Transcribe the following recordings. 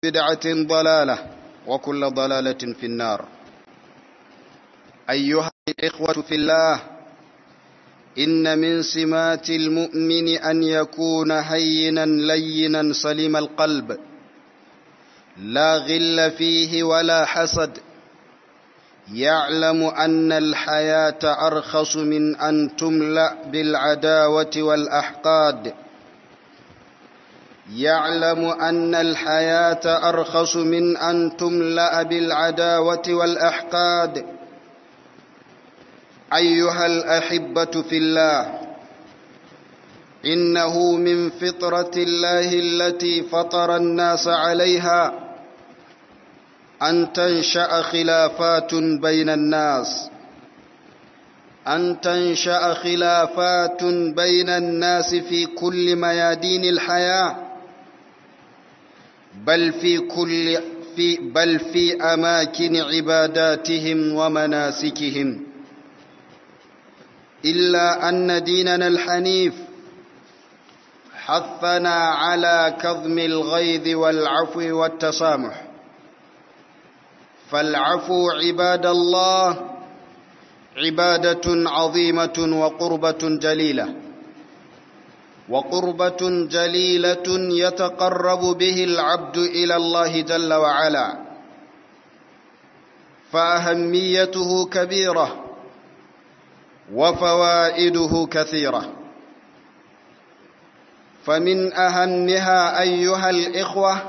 بدعة ضلالة وكل ضلالة في النار أيها الإخوة في الله إن من سمات المؤمن أن يكون هينا لينا سليم القلب لا غل فيه ولا حسد يعلم أن الحياة أرخص من أن تملأ بالعداوة والأحقاد يعلم أن الحياة أرخص من أن تملأ بالعداوة والأحقاد أيها الأحبة في الله إنه من فطرة الله التي فطر الناس عليها أن تنشأ خلافات بين الناس أن تنشأ خلافات بين الناس في كل ميادين الحياة بل في كل في بل في أماكن عباداتهم ومناسكهم إلا أن ديننا الحنيف حثنا على كظم الغيظ والعفو والتسامح فالعفو عباد الله عبادة عظيمة وقربة جليلة وقربة جليلة يتقرب به العبد إلى الله جل وعلا فأهميته كبيرة وفوائده كثيرة فمن أهمها أيها الإخوة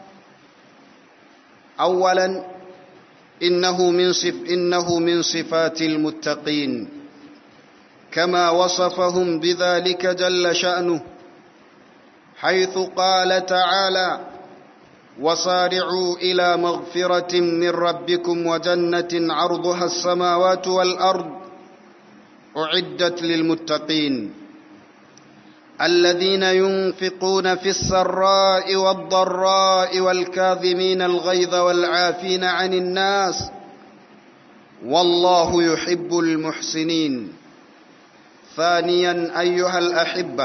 أولا إنه من, صف إنه من صفات المتقين كما وصفهم بذلك جل شأنه حيث قال تعالى وصارعوا إلى مغفرة من ربكم وجنة عرضها السماوات والأرض أعدت للمتقين الذين ينفقون في السراء والضراء والكاظمين الغيظ والعافين عن الناس والله يحب المحسنين ثانيا أيها الأحبة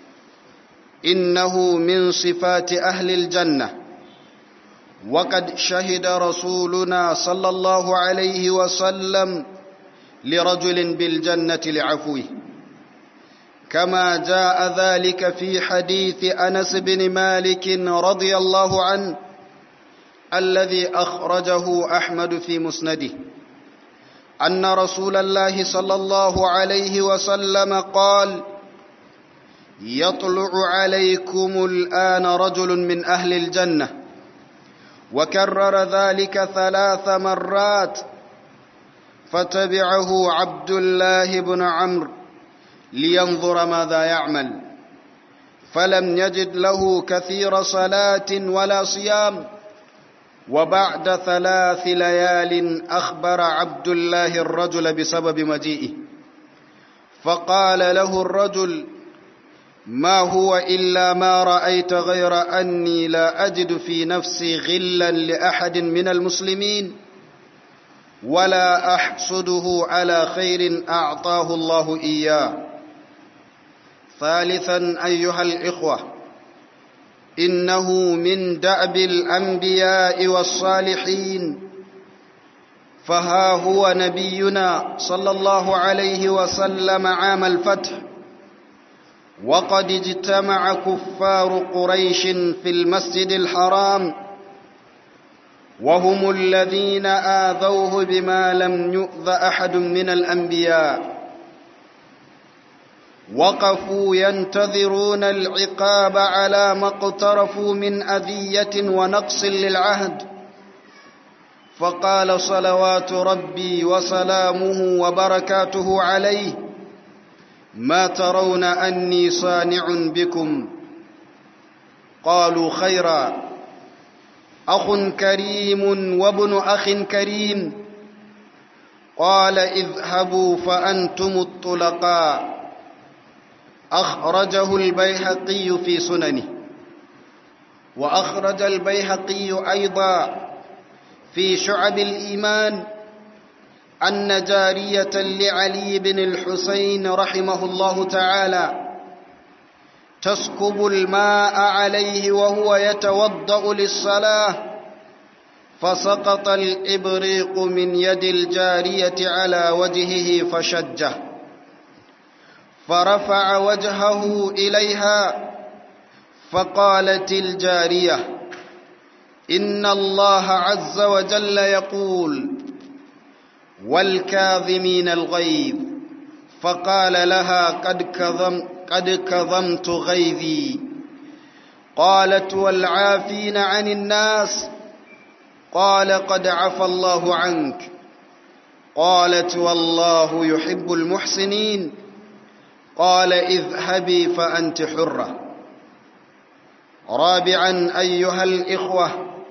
إنه من صفات أهل الجنة وقد شهد رسولنا صلى الله عليه وسلم لرجل بالجنة لعفوه كما جاء ذلك في حديث أنس بن مالك رضي الله عنه الذي أخرجه أحمد في مسنده أن رسول الله صلى الله عليه وسلم قال يطلع عليكم الآن رجل من أهل الجنة وكرر ذلك ثلاث مرات فتبعه عبد الله بن عمرو لينظر ماذا يعمل فلم يجد له كثير صلاة ولا صيام وبعد ثلاث ليال أخبر عبد الله الرجل بسبب مجيئه فقال له الرجل ما هو إلا ما رأيت غير أني لا أجد في نفسي غلا لأحد من المسلمين ولا أحسده على خير أعطاه الله إياه ثالثا أيها الإخوة إنه من دأب الأنبياء والصالحين فها هو نبينا صلى الله عليه وسلم عام الفتح وقد اجتمع كفار قريش في المسجد الحرام وهم الذين آذوه بما لم يؤذ أحد من الأنبياء وقفوا ينتظرون العقاب على ما اقترفوا من أذية ونقص للعهد فقال صلوات ربي وسلامه وبركاته عليه ما ترون أني صانع بكم قالوا خيرا أخ كريم وابن أخ كريم قال اذهبوا فأنتم الطلقاء أخرجه البيهقي في سننه وأخرج البيهقي أيضا في شعب الإيمان أن جارية لعلي بن الحسين رحمه الله تعالى تسكب الماء عليه وهو يتوضأ للصلاة فسقط الإبريق من يد الجارية على وجهه فشجه فرفع وجهه إليها فقالت الجارية إن الله عز وجل يقول والكاظمين الغيظ فقال لها قد كظم قد كظمت غيظي قالت والعافين عن الناس قال قد عفى الله عنك قالت والله يحب المحسنين قال اذهبي فأنت حرة رابعا أيها الإخوة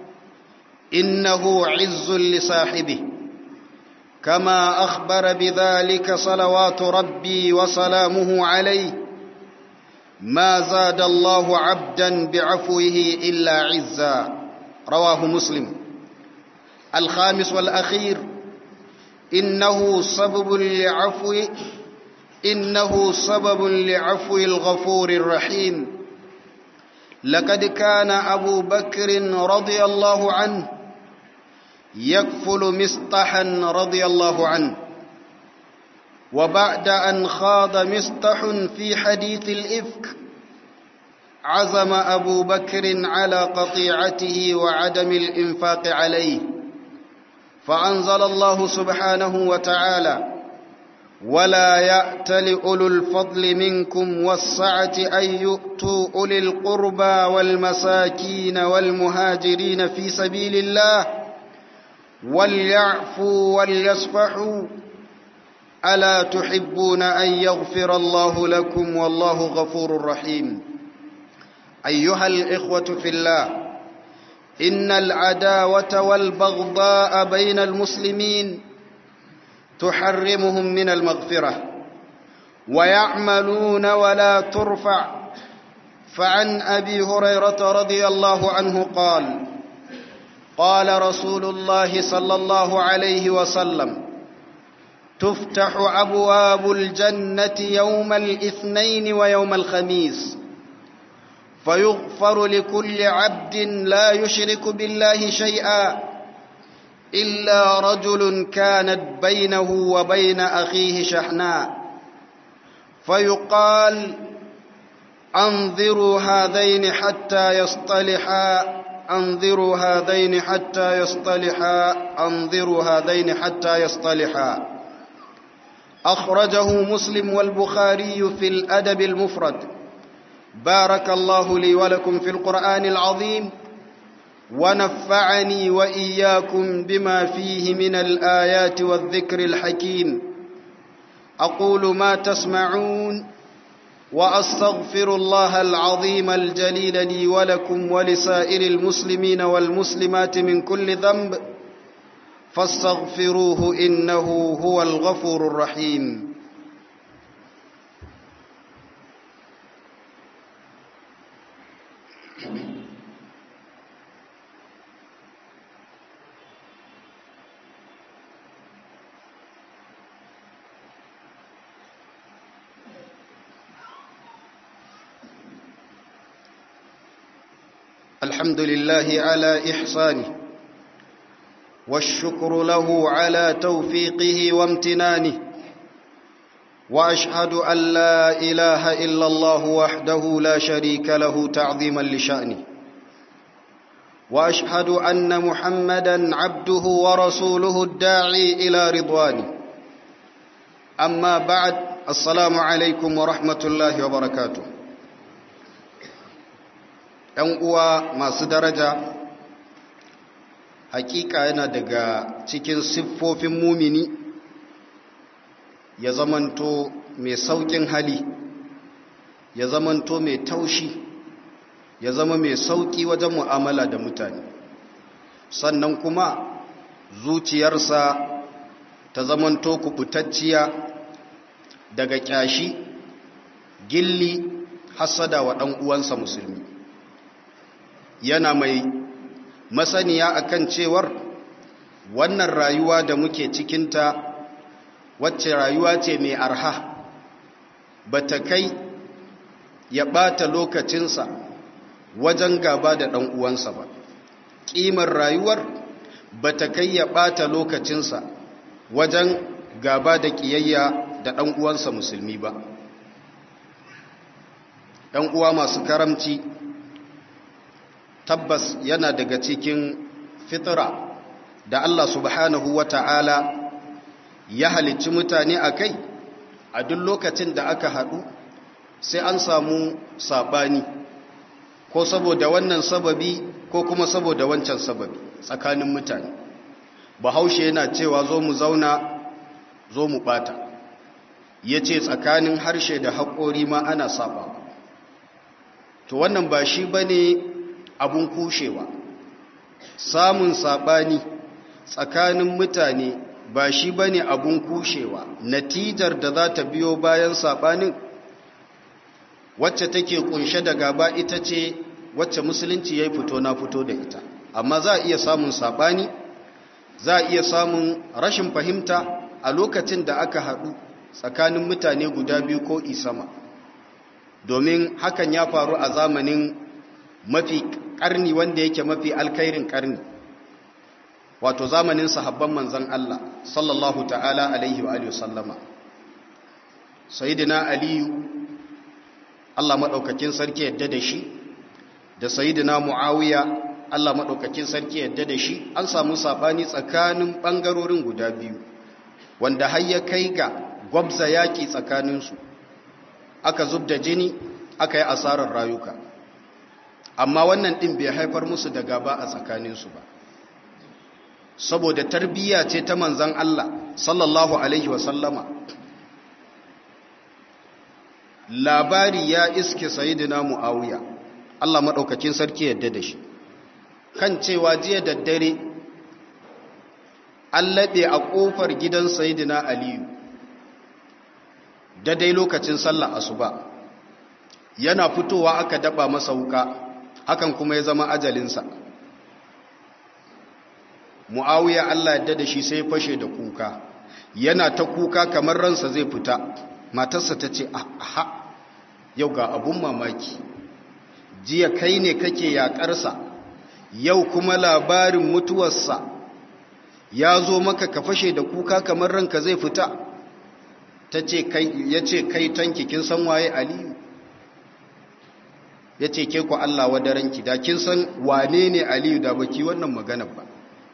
إنه عز لصاحبه كما أخبر بذلك صلوات ربي وسلامه عليه ما زاد الله عبدا بعفوه إلا عزا رواه مسلم الخامس والأخير إنه سبب لعفو إنه سبب لعفو الغفور الرحيم لقد كان أبو بكر رضي الله عنه يكفل مسطحا رضي الله عنه وبعد أن خاض مسطح في حديث الإفك عزم أبو بكر على قطيعته وعدم الإنفاق عليه فأنزل الله سبحانه وتعالى ولا يأتل أولو الفضل منكم والسعة أن يؤتوا أولي القربى والمساكين والمهاجرين في سبيل الله وليعفوا وليصفحوا ألا تحبون أن يغفر الله لكم والله غفور رحيم أيها الإخوة في الله إن العداوة والبغضاء بين المسلمين تحرمهم من المغفرة ويعملون ولا ترفع فعن أبي هريرة رضي الله عنه قال قال رسول الله صلى الله عليه وسلم تفتح أبواب الجنة يوم الاثنين ويوم الخميس فيغفر لكل عبد لا يشرك بالله شيئا إلا رجل كانت بينه وبين أخيه شحناء فيقال أنظروا هذين حتى يصطلحا أنظروا هذين حتى يصطلحا أنظروا هذين حتى يصطلحا أخرجه مسلم والبخاري في الأدب المفرد بارك الله لي ولكم في القرآن العظيم ونفعني وإياكم بما فيه من الآيات والذكر الحكيم أقول ما تسمعون وأستغفر الله العظيم الجليل لي ولكم ولسائر المسلمين والمسلمات من كل ذنب فاستغفروه إنه هو الغفور الرحيم الحمد لله على إحسانه والشكر له على توفيقه وامتنانه وأشهد أن لا إله إلا الله وحده لا شريك له تعظيما لشأنه وأشهد أن محمدا عبده ورسوله الداعي إلى رضوانه أما بعد السلام عليكم ورحمة الله وبركاته ‘yan uwa masu daraja hakika yana daga cikin siffofin mumini ya zamanto mai saukin hali ya zamanto mai taushi ya zama mai sauki wajen mu'amala da mutane sannan kuma zuciyarsa ta zamanto kubutacciya daga kyashi gilli hasada wa ɗan uwansa musulmi yana mai masaniya akan cewar wannan rayuwa da muke cikinta wacce rayuwa ce mai arha ba ta kai ya ɓata lokacinsa wajen gaba da ɗan uwansa ba ƙimar rayuwar ba ta kai ya ɓata lokacinsa wajen gaba da ƙiyayya da ɗan uwansa musulmi ba ɗan uwa masu karamci tabbas yana daga cikin fitira da Allah subhanahu wa ta'ala ya halicci mutane a kai a duk lokacin da aka haɗu sai an samu saɓani ko saboda wannan sababi ko kuma saboda wancan sababi tsakanin mutane bahaushe yana cewa zo mu zauna zo mu ɓata ya ce tsakanin harshe da haƙori ma ana saɓa to wannan ba shi ba ne abun kushewa samun saɓani tsakanin mutane ba shi ba ne abun kushewa natijar da za ta biyo bayan saɓanin wacce take kunshe da gaba ita ce wacce musulunci ya yi fito na fito da ita amma za a iya samun saɓani za a iya samun rashin fahimta a lokacin da aka haɗu tsakanin mutane guda biyu ko isama domin hakan ya faru a zamanin mafi ƙarni wanda yake mafi alkairin ƙarni wato zamanin sahabban manzan Allah sallallahu ta'ala alaihi wa alihi sallama sayyidina aliyu Allah madaukakin sarki yadda da shi da sayyidina muawiya Allah madaukakin sarki yadda da shi an samu sabani tsakanin bangarorin guda biyu wanda har ya kai ga gwabza yaki tsakanin su aka zubda jini aka yi asarar rayuka amma wannan din bai haifar musu da gaba a tsakanin su ba saboda tarbiyya ce ta manzan Allah sallallahu alaihi wasallama labari ya iske sayidina muawiya Allah madaukakin sarki yadda da shi kan cewa jiya da dare an laɓe a ƙofar gidan sayidina aliyu dai lokacin sallah asuba yana fitowa aka daba masa wuka hakan kuma ya zama ajalinsa mu'awiya Allah yadda da shi sai fashe da kuka yana ta kuka kamar ransa zai fita matarsa ta ce aha yau ga abun mamaki jiya kai ne kake yakarsa yau kuma labarin mutuwarsa ya zo maka ka fashe da kuka kamar ranka zai fita ta ce kai ya ce kai tanki kin san waye aliyu ya ce ke ku Allah wadaranki da kin san wane ne aliyu da baki wannan maganar ba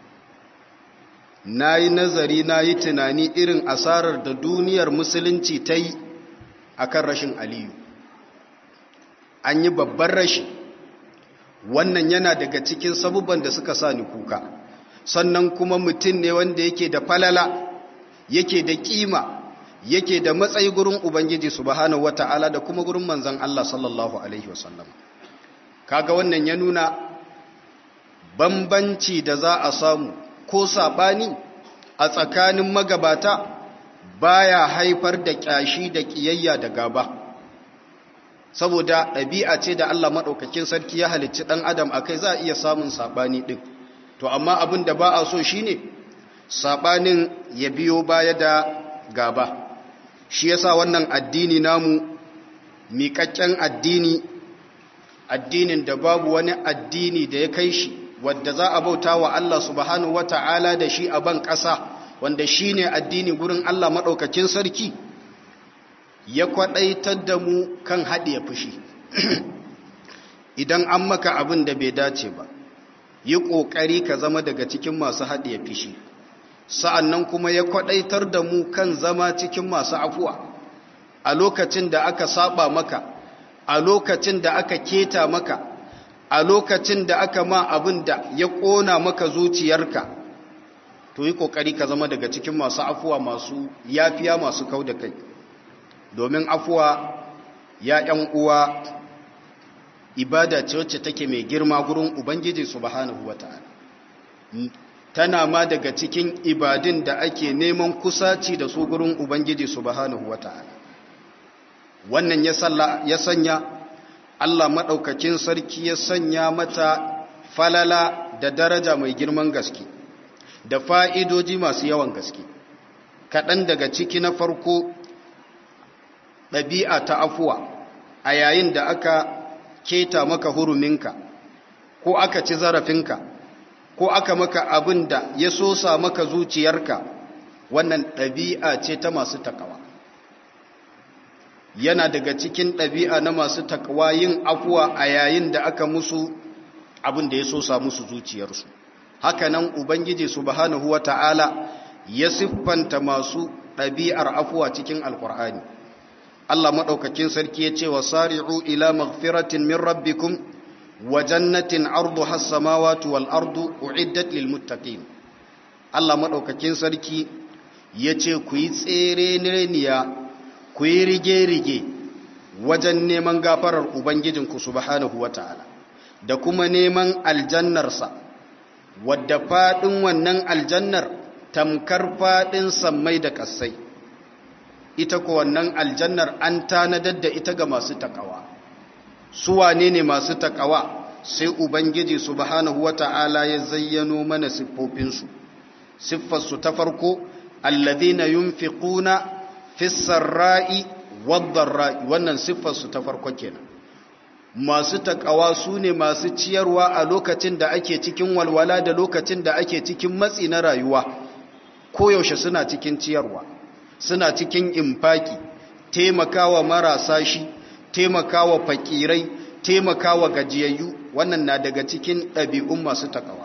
na yi nazari na yi tunani irin asarar da duniyar musulunci ta yi a kan rashin aliyu an yi babban rashi wannan yana daga cikin sabubban da suka sa ni kuka sannan kuma mutum ne wanda yake da falala yake da kima yake da matsayi gurin ubangiji subhanahu wata'ala da kuma gurin manzon Allah sallallahu alaihi wasallam kaga wannan ya nuna bambanci da za a samu ko saɓani a tsakanin magabata baya haifar da ƙyashi da ƙiyayya da gaba saboda ɗabi'a ce da Allah maɗaukakin sarki ya halicci ɗan adam a kai za a iya samun saɓani ɗin to amma abin da ba a so shi ne saɓanin ya biyo baya da gaba shi yasa wannan addini namu miƙaƙƙen addini addinin da babu wani addini da ya kai shi wadda za a bauta wa Allah subhanahu wata'ala da shi a ban ƙasa wanda shi ne addini gurin Allah maɗaukakin sarki ya kwaɗaitar da mu kan haɗe fushi idan an maka abin da bai dace ba yi ƙoƙari ka zama daga cikin masu haɗe fushi sa'an nan kuma ya kwaɗaitar da mu kan zama cikin masu afuwa a lokacin da aka saba maka a lokacin da aka keta maka a lokacin da aka ma abin da ya ƙona maka zuciyarka to yi ƙoƙari ka zama daga cikin masu afuwa masu yafiya masu kau da kai domin afuwa ya ‘yan uwa ibada ce wacce take mai girma gurin ubangiji subhanahu wa ta'ala tana ma daga cikin ibadin da ake neman kusaci da su gurin ubangiji subhanahu wa ta'ala wannan ya sanya Allah maɗaukakin sarki ya sanya mata falala da daraja mai girman gaske da fa'idoji masu yawan gaske kaɗan daga ciki na farko ɗabi'a ta afuwa a yayin da aka keta maka huruminka ko aka ci zarafinka ko aka maka abin da ya sosa maka zuciyarka wannan ɗabi'a ce ta masu takawa yana daga cikin ɗabi'a na masu takawa yin afuwa a yayin da aka musu abin da ya sosa musu zuciyarsu hakanan ubangiji subhanahu wata'ala ya siffanta masu ɗabi'ar afuwa cikin alkur'ani Allah maɗaukakin sarki ya ce wa sari'u ila maghfiratin min rabbikum wa jannatin ardu has-samawati wal ardu uiddat lil muttaqin Allah maɗaukakin sarki ya ce ku yi tsere nireniya ku yi rige-rige wajen neman gafarar ubangijinku subhanahu wata'ala da kuma neman aljannarsa wadda faɗin wannan aljannar tamkar faɗin sammai da ƙasai ita ko wannan aljannar an tanadar da ita ga masu takawa su wane ne masu takawa sai ubangiji subhanahu wata'ala ya zayyano mana siffofinsu siffarsu ta farko alladhina yunfiquna fis sarra'i wad dharra'i wannan siffarsu ta farko kenan masu takawa su ne masu ciyarwa a lokacin da ake cikin walwala da lokacin da ake cikin matsi na rayuwa koyaushe suna cikin ciyarwa suna cikin infaki taimakawa marasa shi taimakawa fakirai taimakawa gajiyayyu wannan na daga cikin ɗabi'un masu takawa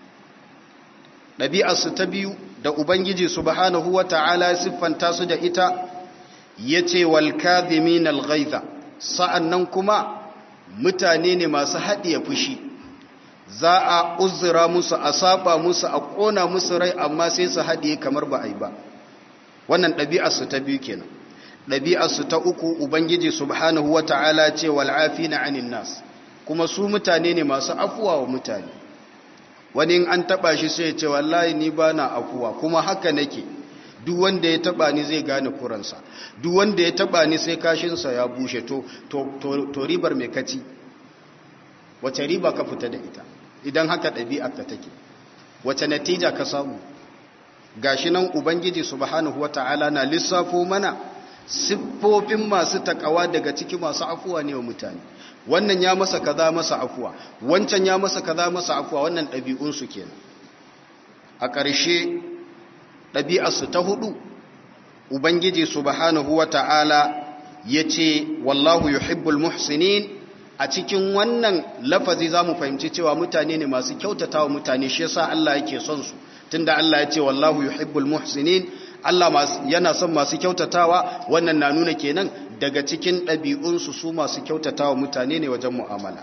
ɗabi'arsu ta biyu da ubangiji subhanahu wa ta'ala siffanta su da ita ya ce walkazimin alghaiza sa'an nan kuma mutane ne masu haɗiye fushi za a uzura musu a saba musu a ƙona musu rai amma sai su haɗiye kamar ba a yi ba wannan ɗabi'arsu ta biyu kenan ɗabi'arsu ta uku ubangiji subhanahu wa ta'ala ce wal'afi na anin nas kuma su mutane ne masu afuwa wa mutane wani in an taɓa shi sai ce wallahi ni ba na afuwa kuma haka nake duk wanda ya taɓa ni zai gane kuransa duk wanda ya taɓa ni sai kashinsa ya bushe to, to, ribar mai kaci wace riba ka fita da ita idan haka ɗabi'ar ka take wace natija ka samu gashi nan ubangiji subhanahu wata'ala na lissafo mana siffofin masu takawa daga ciki masu afuwa ne wa mutane wannan ya masa kaza masa afuwa wancan ya masa kaza masa afuwa wannan ɗabi'unsu kenan a ƙarshe ɗabi'arsu ta hudu ubangiji subhanahu wata'ala ya ce wallahu yuhibbul muhsinin a cikin wannan lafazi za mu fahimci cewa mutane ne masu kyautata wa mutane shi yasa Allah yake son su tunda Allah ya ce wallahu yuhibbul muhsinin Allah yana son masu kyautatawa wannan na nuna kenan daga cikin ɗabi'unsu su masu kyautatawa mutane ne wajen mu'amala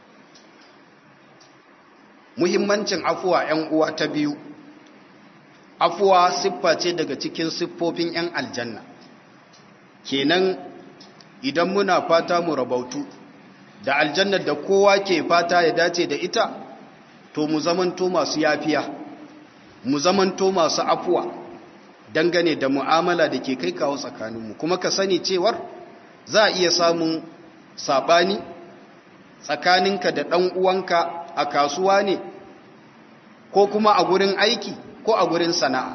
muhimmancin afuwa ‘yan uwa ta biyu afuwa siffa ce daga cikin siffofin ‘yan aljanna kenan idan muna fata mu rabautu da aljannar da kowa ke fata ya dace da ita to mu zamanto masu yafiya mu zamanto masu afuwa dangane da mu'amala da ke kai kawo tsakaninmu kuma ka sani cewar za a iya samun saɓani tsakaninka da ɗan uwanka a kasuwa ne ko kuma a gurin aiki ko a gurin sana'a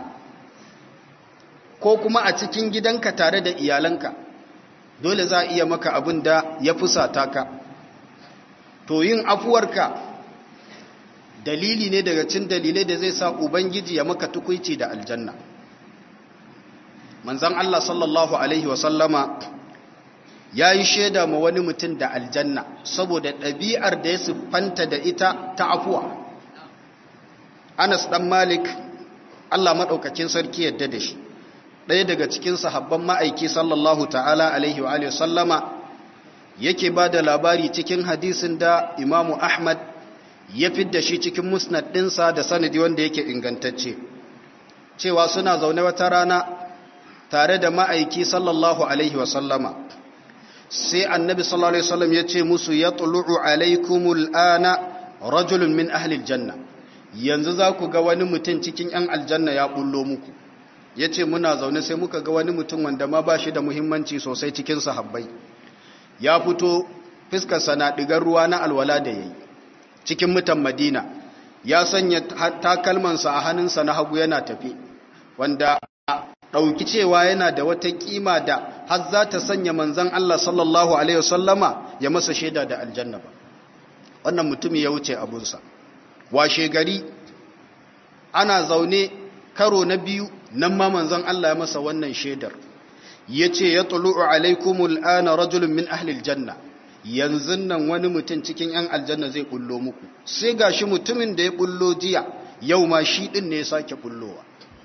ko kuma a cikin gidanka tare da iyalanka dole za a iya maka abin da ya fusata ka to yin afuwarka dalili ne daga cin dalilai da zai sa ubangiji ya maka tukuici da aljanna manzan Allah sallallahu alaihi wasallama ya yi shaida ma wani mutum da aljanna saboda ɗabi'ar da ya siffanta da ita ta afuwa anas ɗan malik Allah maɗaukakin sarki yadda da shi ɗaya daga cikin sahabban ma'aiki sallallahu ta'ala alaihi wa sallama yake ba da labari cikin hadisin da imamu ahmad ya fidda shi cikin musnad ɗinsa da sanadi wanda yake ingantacce cewa suna zaune wata rana tare da ma'aiki sallallahu alaihi wasallama sai annabi sallallahu alaihi wasallam ya ce musu ya tulu'u alaikumul ana rajulun min ahlil janna yanzu za ku ga wani mutum cikin 'yan aljanna ya bullo muku ya ce muna zaune sai muka ga wani mutum wanda ma ba shi da muhimmanci sosai cikin sahabbai ya fito fiskarsa na ɗigar ruwa na alwala da ya yi cikin mutan madina ya sanya takalmansa a hannunsa na hagu yana tafi wanda ɗauki cewa yana da wata ƙima da har za ta sanya manzan Allah sallallahu alaihi wasallama ya masa shaida da aljanna ba wannan mutum ya wuce abunsa washe gari ana zaune karo na biyu nan ma manzan Allah ya masa wannan shaidar ya ce ya tulu'u alaikumul ana rajulun min ahlil janna yanzu nan wani mutum cikin 'yan aljanna zai bullo muku sai ga shi mutumin da ya bullo jiya yau ma shi ɗin ne ya sake bullowa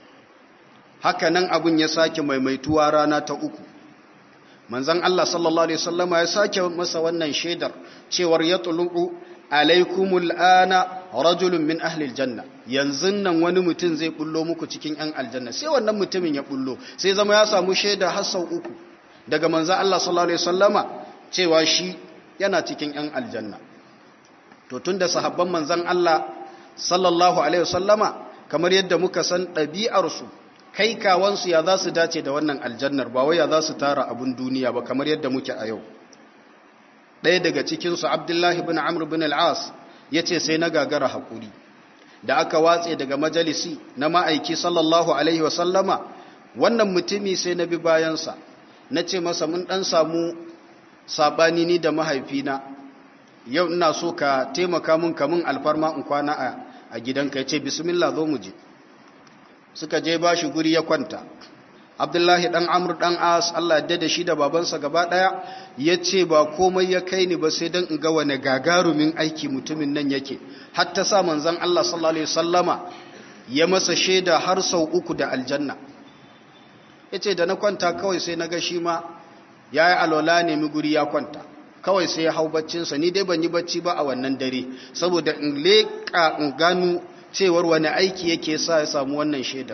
haka nan abin ya sake maimaituwa rana ta uku manzan Allah sallallahu Alaihi wasallama ya sake masa wannan shaidar cewar ya tulu'u alaikumul ana rajulun min ahlil janna yanzu nan wani mutum zai bullo muku cikin 'yan aljanna sai wannan mutumin ya bullo sai zama ya samu shaida har sau uku daga manzan Allah sallallahu Alaihi wasallama cewa shi yana cikin 'yan aljanna to tun da sahabban manzan Allah sallallahu Alaihi wasallama kamar yadda muka san ɗabi'arsu kai kawansu ya za su dace da wannan aljannar ba wai ya za su tara abin duniya ba kamar yadda muke a yau ɗaya daga cikinsu abdullahi bin amr bin al'as ya ce sai na gagara haƙuri da aka watse daga majalisi na ma'aiki sallallahu Alaihi wasallama wannan mutumi sai na bi bayansa na ce masa mun ɗan samu saɓani ni da mahaifina yau ina so ka taimaka mun kamun alfarma in kwana a gidanka ya ce bismillah zo mu je suka je ba shi guri ya kwanta abdullahi dan amur dan as Allah ya da shi da babansa gaba daya ya ce ba komai ya kai ni ba sai dan in ga wani gagarumin aiki mutumin nan yake hatta sa manzon Allah sallallahu alaihi wasallama ya masa shaida har sau uku da aljanna yace da na kwanta kawai sai na ga shi ma yayi alwala ne mi guri ya kwanta kawai sai ya hau baccinsa ni dai ban yi bacci ba a wannan dare saboda in leƙa in gano cewar wani aiki yake sa ya samu wannan shaidar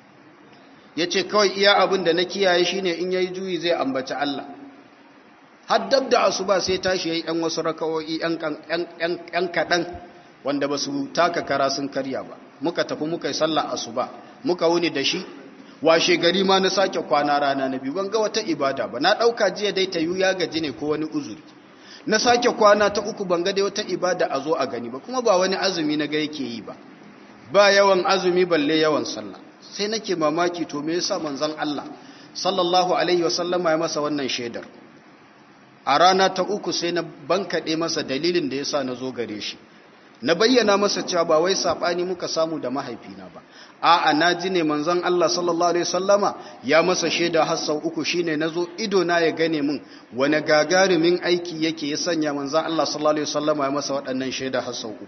ya ce kawai iya abin da na kiyaye shi ne in ya yi juyi zai ambaci Allah haddab da asuba sai tashi ya yi ‘yan wasu raka'o'i ‘yan kaɗan wanda ba su taka kara sun karya ba muka tafi muka yi sallah asuba muka wuni da shi washe gari ma na sake kwana rana na biyu ban ga wata ibada ba na ɗauka jiya dai ta yi ya gaji ne ko wani uzuri na sake kwana ta uku ban ga dai wata ibada a zo a gani ba kuma ba wani azumi na ga yake yi ba ba yawan azumi balle yawan sallah sai nake mamaki to me yasa manzon Allah sallallahu alaihi wasallama ya masa wannan shaidar a rana ta uku sai na bankaɗe masa dalilin da yasa na zo gare shi na bayyana masa cewa ba wai sabani muka samu da mahaifina ba a'a na ji ne manzon Allah sallallahu alaihi wasallama ya masa shaida har sau uku shine nazo ido na ya gane min wani gagarumin aiki yake ya sanya manzon Allah sallallahu alaihi wasallama ya masa waɗannan shaida har sau uku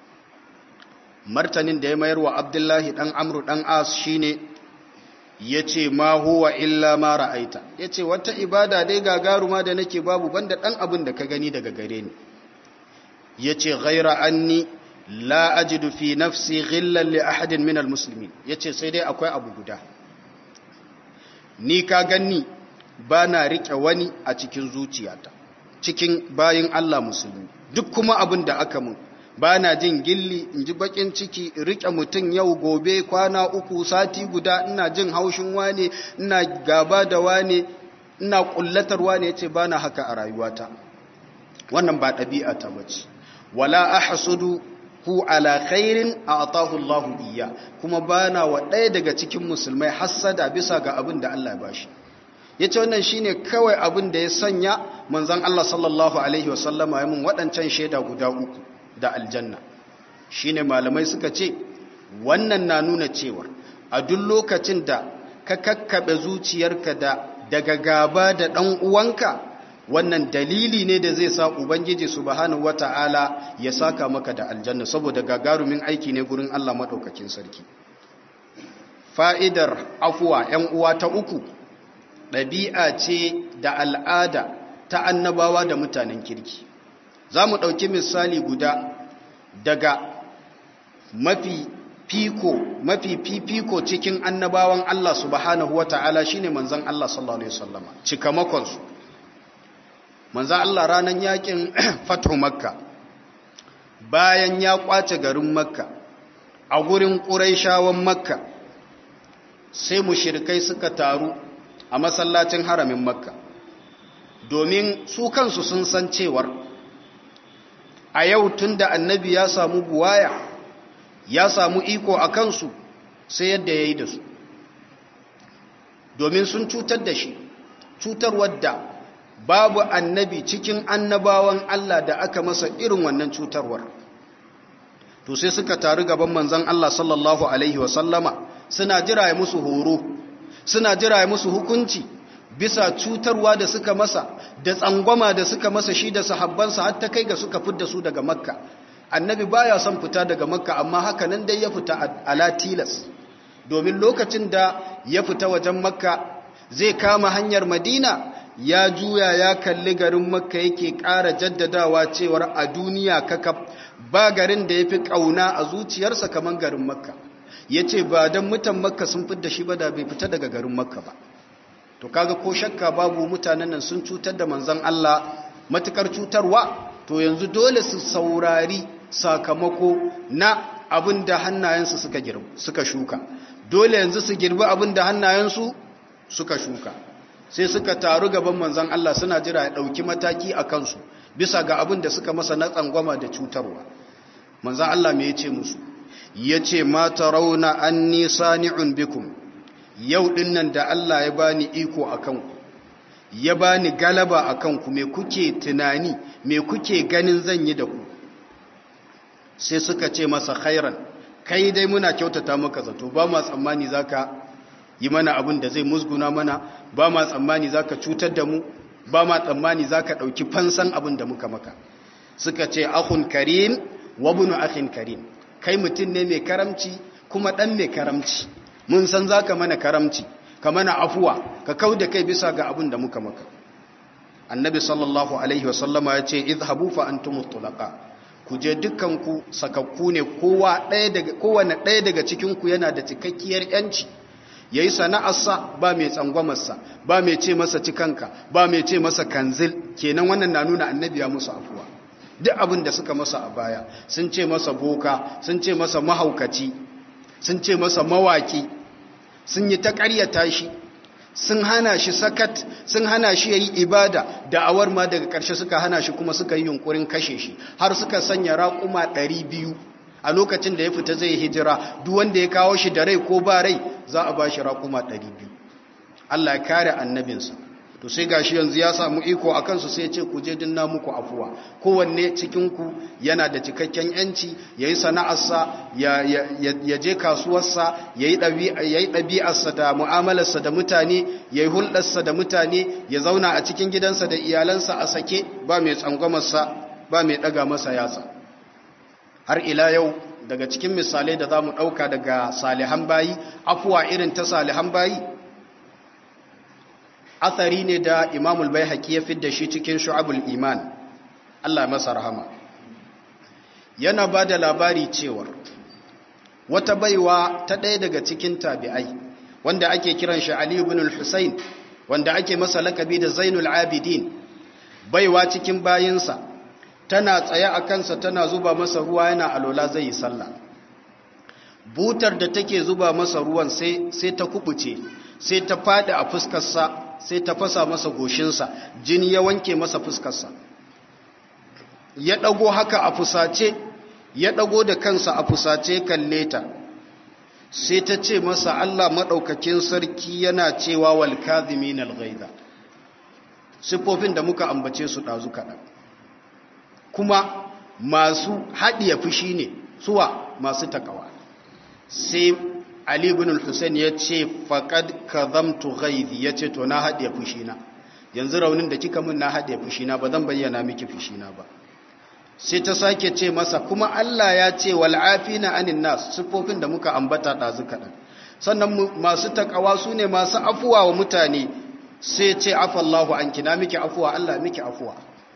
martanin da ya mayar wa Abdullahi dan Amru dan As shine yace ma huwa illa ma ra'aita yace wata ibada dai gagaruma da nake babu banda dan abin da ka gani daga gare ni yace ghaira anni la ajidu fi nafsi ghillan li ahadin min almuslimin yace sai dai akwai abu guda ni ka ganni bana rike wani a cikin zuciyata cikin bayin Allah musulmi duk kuma abin da aka mun bana jin gilli in ji bakin ciki rike mutum yau gobe kwana uku sati guda ina jin haushin wane ina gaba da wane ina kullatar wane yace bana haka a rayuwata wannan ba ɗabi'a ta bace wala ahsudu hu ala khairin a'tahu Allah iyya kuma bana wa ɗaya daga cikin musulmai hassada bisa ga abin da Allah ya bashi yace wannan shine kawai abin da ya sanya manzon Allah sallallahu alaihi wasallama ya mun waɗancan shaida guda uku da aljanna shine malamai suka ce wannan na nuna cewa a duk lokacin da ka kakkabe zuciyarka da daga gaba da ɗan uwanka wannan dalili ne da zai sa ubangiji subhanahu wata'ala ya saka maka da aljanna saboda gagarumin aiki ne gurin Allah madaukakin sarki fa'idar afuwa ‘yan uwa ta uku ɗabi'a ce da al'ada ta annabawa da mutanen kirki za mu ɗauki misali guda daga mafi fiko mafi fifiko cikin annabawan Allah subhanahu wata'ala shine manzon Allah sallallahu alaihi wasallama cikamakonsu manzo Allah ranan yakin fatu makka bayan ya kwace garin makka a gurin ƙuraishawan makka sai mushrikai suka taru a masallacin haramin makka domin su kansu sun san cewar a yau tunda annabi ya samu buwaya ya samu iko a kansu sai yadda ya yi da su domin sun cutar da shi cutarwar da babu annabi cikin annabawan Allah da aka masa irin wannan cutarwar to sai suka taru gaban manzon Allah sallallahu alaihi wasallama suna jira ya musu horo suna jira ya musu hukunci bisa cutarwa da suka masa da tsangwama da suka masa shi da sahabbansa har ta kai ga suka fidda su daga makka annabi baya son fita daga makka amma haka nan dai ya fita ala tilas domin lokacin da ya fita wajen makka zai kama hanyar madina ya juya ya kalli garin makka yake ƙara jaddadawa cewar a duniya kakaf ba garin da ya fi ƙauna a zuciyarsa kamar garin makka ya ce ba don mutan makka sun fidda shi ba da bai fita daga garin makka ba to kaga ko shakka babu mutanen nan sun cutar da manzon Allah matukar cutarwa to yanzu dole su saurari sakamako na abin da hannayensu suka girbi suka shuka dole yanzu su girbi abin da hannayensu suka shuka sai suka taru gaban manzon Allah suna jira ya dauki mataki a kansu bisa ga abin da suka masa na tsangwama da cutarwa manzon Allah me yace musu yace ma tarawna anni sani'un bikum yau din nan da Allah ya bani iko a kanku ya bani galaba a kanku me kuke tunani me kuke ganin zan yi da ku sai suka ce masa khairan kai dai muna kyautata maka zato ba ma tsammani zaka yi mana abin da zai musguna mana ba ma tsammani zaka cutar da mu ba ma tsammani zaka dauki fansan abin da muka maka suka ce akhun karim wa ibn akhin karim kai mutum ne mai karamci kuma dan mai karamci mun san za ka mana karamci ka mana afuwa ka kau da kai bisa ga abin da muka maka annabi sallallahu alaihi wasallama ya ce izhabu fa antum tulaqa ku je dukkanku sakakku ne kowa ɗaya daga kowanne ɗaya daga cikin ku yana da cikakkiyar yanci yayi sana'arsa ba mai tsangwamarsa ba mai ce masa cikanka ba mai ce masa kanzil kenan wannan na nuna annabi ya musu afuwa duk abin da suka masa a baya sun ce masa boka sun ce masa mahaukaci sun ce masa mawaki sun yi ta ƙaryata shi sun hana shi sakat sun hana shi yayi ibada da awar ma daga ƙarshe suka hana shi kuma suka yi yunkurin kashe shi har suka sanya raƙuma biyu a lokacin da ya fita zai hijira duk wanda ya kawo shi da rai ko ba rai za a ba shi raƙuma biyu. Allah ya kare annabinsa to sai gashi yanzu ya samu iko a kansu sai ce ku je dinna muku afuwa kowanne cikinku yana da cikakken yanci ya yi sana'arsa ya je kasuwarsa ya yi ɗabi'arsa da mu'amalarsa da mutane ya yi hulɗarsa da mutane ya zauna a cikin gidansa da iyalansa a sake ba mai tsangwamarsa ba mai ɗaga masa yatsa har ila yau daga cikin misalai da za mu ɗauka daga salihan bayi afuwa irin ta salihan bayi athari ne da imamul bai haƙi ya fidda shi cikin shu'abul iman Allah masa rahama yana ba da labari cewar wata baiwa ta ɗaya daga cikin tabi'ai wanda ake kiran shi Ali ibn al-Husayn wanda ake masa lakabi da Zainul Abidin baiwa cikin bayinsa tana tsaye a kansa tana zuba masa ruwa yana alola zai yi sallah butar da take zuba masa ruwan sai sai ta kubuce sai ta fadi a fuskarsa sai ta fasa masa goshinsa jini ya wanke masa fuskarsa ya ɗago haka a fusace ya ɗago da kansa a fusace kalle ta sai ta ce masa Allah maɗaukakin sarki yana cewa wal kazimin al-ghaiza siffofin da muka ambace su ɗazu kaɗan kuma masu haɗiya fushi ne suwa masu takawa sai Ali ibn al-Husayn ya ce faqad kadhamtu ghaizi yace to na haɗiye fushina yanzu raunin da kika mun na haɗiye fushina ba zan bayyana miki fushina ba sai ta sake ce masa kuma Allah ya ce wal afina anin nas sifofin da muka ambata dazu kadan sannan masu takawa su ne masu afuwa wa mutane sai ce afallahu anki na miki afuwa Allah miki afuwa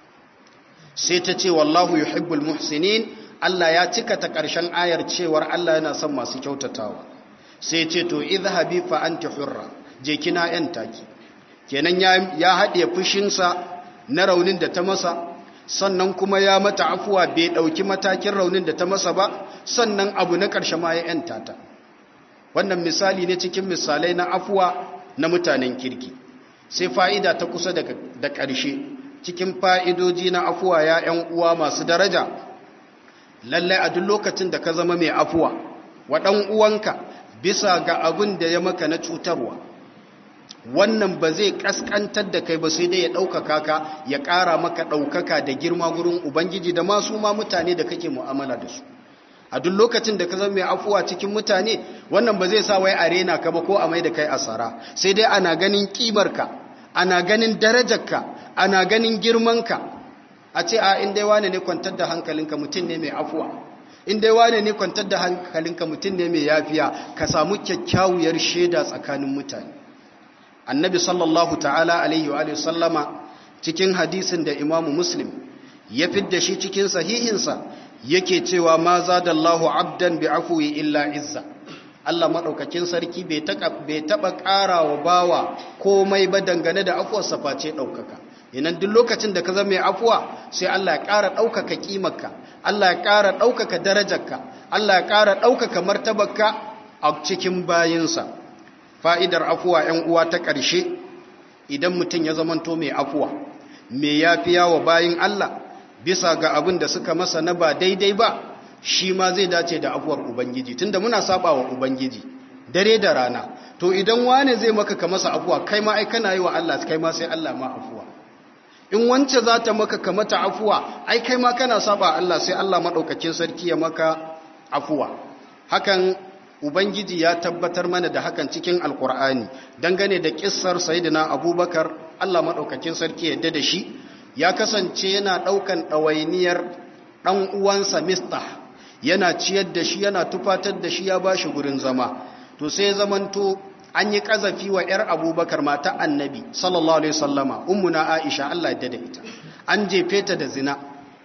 sai ta ce wallahu yuhibbul muhsinin Allah ya cika ta ƙarshen ayar cewar Allah yana son masu kyautatawa sai ce to izhabi fa anti hurra je kina yan taki kenan ya ya hade fushinsa na raunin da ta masa sannan kuma ya mata afuwa bai dauki matakin raunin da ta masa ba sannan abu na karshe ma ya yanta ta wannan misali ne cikin misalai na afuwa na mutanen kirki sai fa'ida ta kusa da da karshe cikin fa'idoji na afuwa ya ƴan uwa masu daraja lallai a duk lokacin da ka zama mai afuwa wa ɗan uwanka bisa ga abin da ya maka na cutarwa wannan ba zai kaskantar da kai ba sai dai ya ɗaukaka ka ya ƙara maka ɗaukaka da girma gurin ubangiji da masu ma mutane da kake mu'amala da su a duk lokacin da ka zama mai afuwa cikin mutane wannan ba zai sa wai a rena ka ba ko a mai da kai asara sai dai ana ganin kimarka ana ganin darajarka ana ganin girmanka a ce a in dai wane ne kwantar da hankalinka mutum ne mai afuwa in dai wane ne kwantar da hankalinka mutum ne mai yafiya ka samu kyakkyawar shaida tsakanin mutane annabi sallallahu ta'ala alaihi wa sallama cikin hadisin da imamu muslim ya fidda shi cikin sahihinsa yake cewa ma zadallahu abdan bi afwi illa izza Allah madaukakin sarki bai taba ƙara wa bawa komai ba dangane da afuwarsa face ɗaukaka inan duk lokacin da ka zama mai afuwa sai Allah ya ƙara ɗaukaka ƙimarka Allah ya ƙara ɗaukaka darajarka Allah ya ƙara ɗaukaka martabarka a cikin bayinsa fa'idar afuwa ‘yan uwa ta ƙarshe idan mutum ya zamanto mai afuwa mai yafiya wa bayin Allah bisa ga abin da suka masa na ba daidai ba shi ma zai dace da afuwar Ubangiji tunda muna saba wa Ubangiji dare da rana to idan wane zai maka ka masa afuwa kai ma ai kana yi wa Allah kai ma sai Allah ma afuwa in wance za ta maka ka mata afuwa ai kai ma kana saba Allah sai Allah madaukakin sarki ya maka afuwa hakan ubangiji ya tabbatar mana da hakan cikin alkur'ani dangane da kissar sayyidina abubakar Allah madaukakin sarki yadda da shi ya kasance yana daukan dawainiyar dan uwansa mistah yana ciyar da shi yana tufatar da shi ya bashi gurin zama to sai zamanto an yi kazafi wa ‘yar abubakar mata annabi sallallahu alaihi sallama ummuna aisha Allah da ita an jefe ta da zina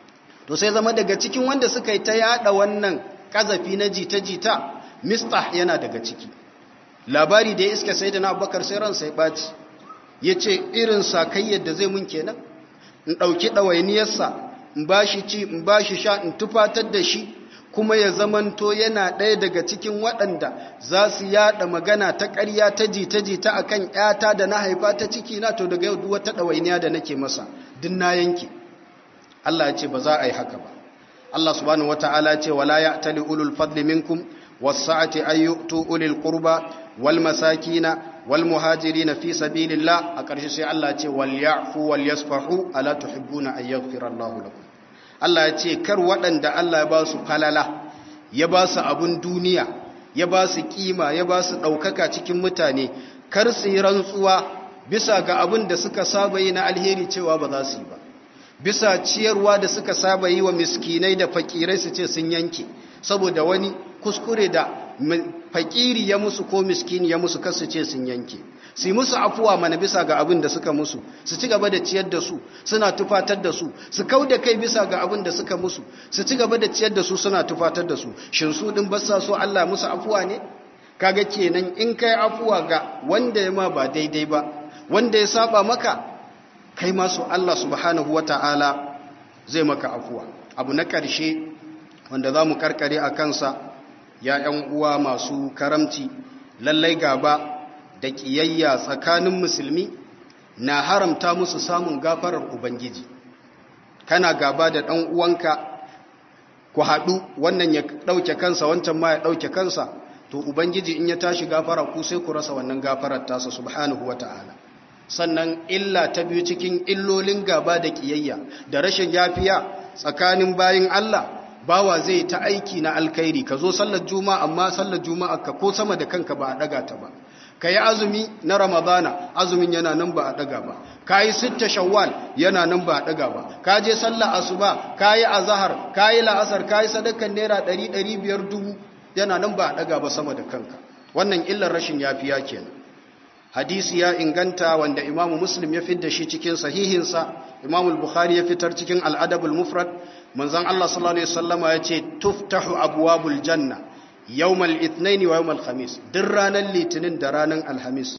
to sai zama daga cikin wanda suka yi ta yada wannan kazafi na jita-jita mistah yana daga ciki labari da ya iska sai da na abubakar sai ransa ya ɓaci ya ce irin sakayyar da zai mun kenan in ɗauki ɗawainiyarsa in ba shi ci in ba shi sha in tufatar da shi kuma ya zamanto yana ɗaya daga cikin waɗanda za su yaɗa magana ta ƙarya ta jita-jita a kan ‘yata da na haifa ta ciki na to daga yau wata ɗawainiya da nake masa din na yanke Allah ya ce ba za a yi haka ba Allah subhanahu wata'ala ce wala ya tali ulul fadli minkum wasa'ati ay yu'tu ulil qurba wal masakina wal muhajirina fi sabilillah a ƙarshe sai Allah ce wal ya'fu wal yasfahu ala tuhibbuna an yaghfira Allahu lakum Allah ya ce kar waɗanda Allah ya ba su falala ya ba su abun duniya ya ba su kima ya ba su ɗaukaka cikin mutane kar su yi rantsuwa bisa ga abin da suka saba yi na alheri cewa ba za su yi ba bisa ciyarwa da suka saba yi wa miskinai da fakirai su ce sun yanke saboda wani kuskure da fakiri ya musu ko miskini ya musu kasu ce sun yanke su musu afuwa mana bisa ga abin da suka musu su ci gaba da ciyar da su suna tufatar da su su kau da kai bisa ga abin da suka musu su ci gaba da ciyar da su suna tufatar da su shin su din basa so Allah musu afuwa ne kaga kenan in kai afuwa ga wanda ya ma ba daidai ba wanda ya saba maka kai ma su Allah subhanahu wataala zai maka afuwa abu na ƙarshe wanda za mu karkare a kansa ya ‘yan uwa masu karamci lallai gaba da ƙiyayya tsakanin musulmi na haramta musu samun gafarar Ubangiji kana gaba da ɗan uwanka ku haɗu wannan ya ɗauke kansa wancan ma ya ɗauke kansa to Ubangiji in ya tashi gafara ku sai ku rasa wannan gafarar tasa subhanahu wa ta'ala sannan illa ta biyu cikin illolin gaba da ƙiyayya da rashin yafiya tsakanin bayin Allah bawa zai ta aiki na alkhairi ka zo sallar juma'a amma sallar juma'a ka ko sama da kanka ba a daga ta ba ka yi azumi na ramadana azumin yana nan ba a daga ba ka yi sitta shawwal yana nan ba a daga ba ka je sallar asuba ka yi azahar ka yi la'asar ka yi sadakan naira ɗari ɗari biyar dubu yana nan ba a daga ba sama da kanka wannan illar rashin yafiya kenan hadisi ya inganta wanda imamu muslim ya fidda shi cikin sahihinsa imamu bukhari ya fitar cikin al'adabul mufrad manzon Allah sallallahu alaihi wasallama yace tuftahu abwabul janna yawmal ithnain wa yawmal khamis duk ranar litinin da ranar alhamis